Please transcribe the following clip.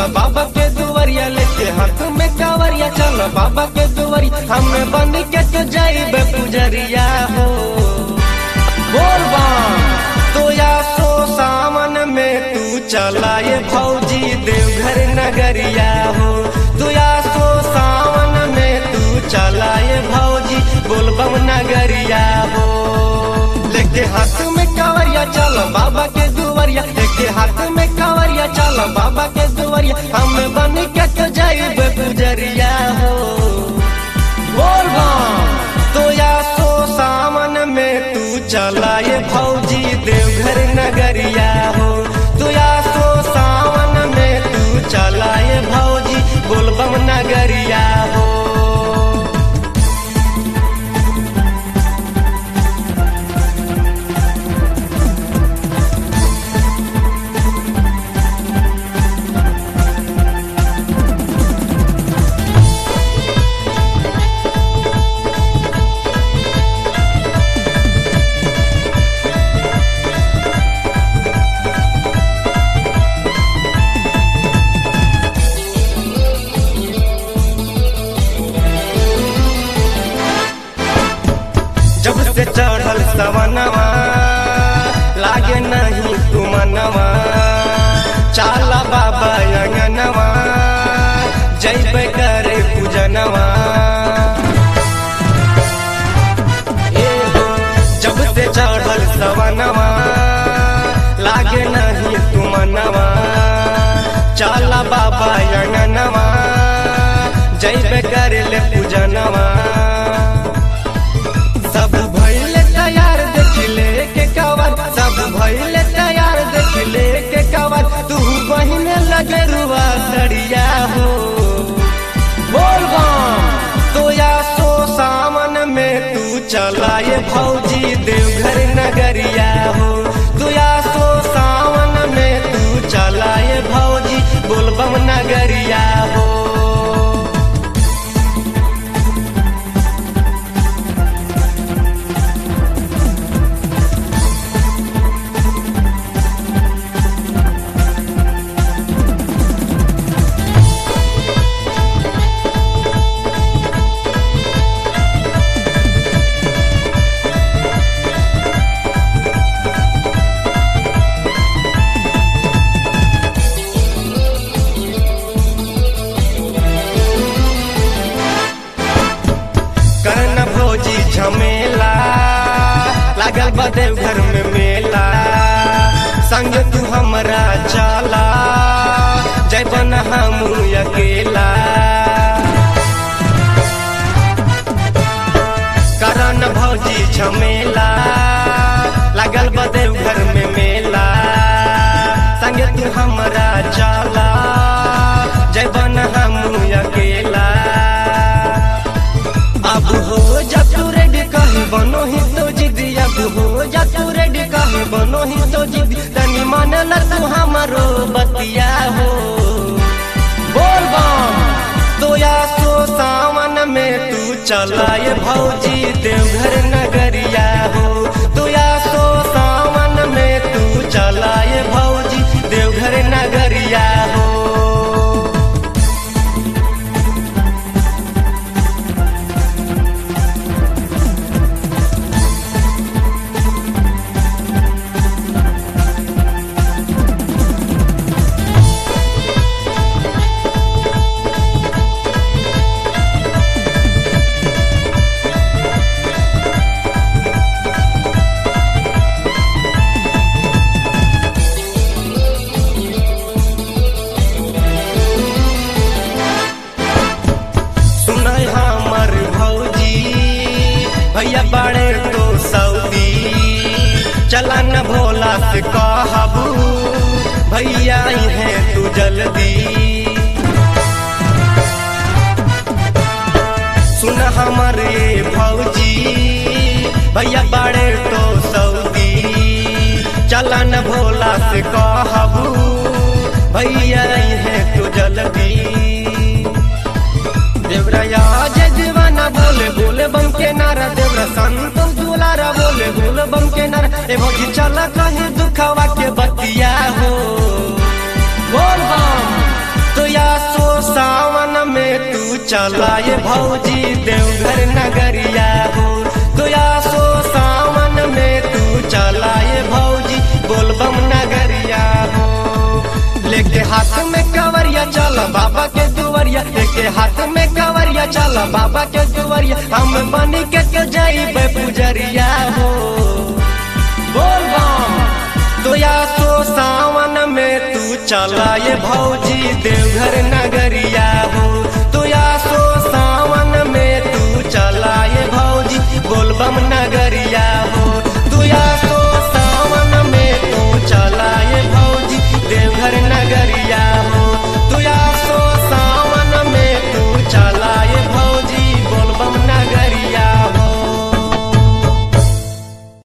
बाबा के दुवरिया लेके हाथ में कावरिया चल बाबा के दुवरिया हमें बन के तो जाइबे पुजरिया हो बोल बम तो या सो सावन में तू चलाए भौजी देवघर नगरिया हो तो या सो सावन में तू चलाए भौजी बोलबम नगरिया हो लेके हाथ में कावरिया चल बाबा के दुवरिया लेके हाथ में कावरिया चल बाबा के दुवरिया हम बन के तो जाइबे पुजरिया हो बोल बम तो या सो सावन में तू चलाए भौजी देवघर नगरिया हो तो या सो सावन में तू चलाए भौजी बोलबम नगरिया हो जब से चढ़ल सवनवा लागे नहीं तुमनवा चाला बाबा अंगनवा जैबे करे पूजनवा ए हो, जब से चढ़ल सवनवा लागे नहीं तुमनवा चाला बाबा अंगनवा जैबे करे ले पूजनवा सब भइले तैयार देख ले के कवर सब भइले तैयार देख ले के कवर तू बहिन लगे रुआ सड़िया हो बोल बम तो या सो सावन में तू चलाए भौजी देवघर नगरिया हो तू या सो सावन में तू चलाए भौजी बोलबम नगरिया हो करन भोजी झमेला लागल बा देवघर में मेला संग तू हमरा चला जय बन हम अकेला करन भौजी झमेला लागल बा देवघर में मेला संग तू हमरा चला जय बन हम अकेला अब हो जा तू रेडी कहीं बनो ही तो जिदी अब हो जा तू रेडी कहीं बनो ही तो जिदी तनी मन ल तू हमारो बतिया हो बोल बम तो या सो सावन में तू चलाए भौजी देवघर नगरिया हो तो या सो सावन में तू चलाए भौजी देवघर नगरिया हो सुनाई हमर भौजी भैया बड़े तो सऊदी चला न भोला से कहबू भैया आई है तू जल्दी सुन हमर ये भौजी भैया बड़े तो सऊदी चला न भोला से कहबू भैया आई है तू जल्दी देवराया जय दीवाना बोले बोले बम के नारा देवरा संतोष दुलारा बोले बोले बम के नारा ए भौजी चला कहीं दुखावा के बतिया हो बोल बम तो चला ये भौजी देवघर नगरिया हो तोया सो सावन में तू चला ये भौजी बोलबम नगरिया हो लेके हाथ में कवरिया चल बाबा के दुवरिया लेके हाथ में कवरिया चल बाबा के दुवरिया हम बनी के के जाइबे पुजरिया हो बोल बम तोया सो सावन में तू चला ये भौजी देवघर नगरिया हो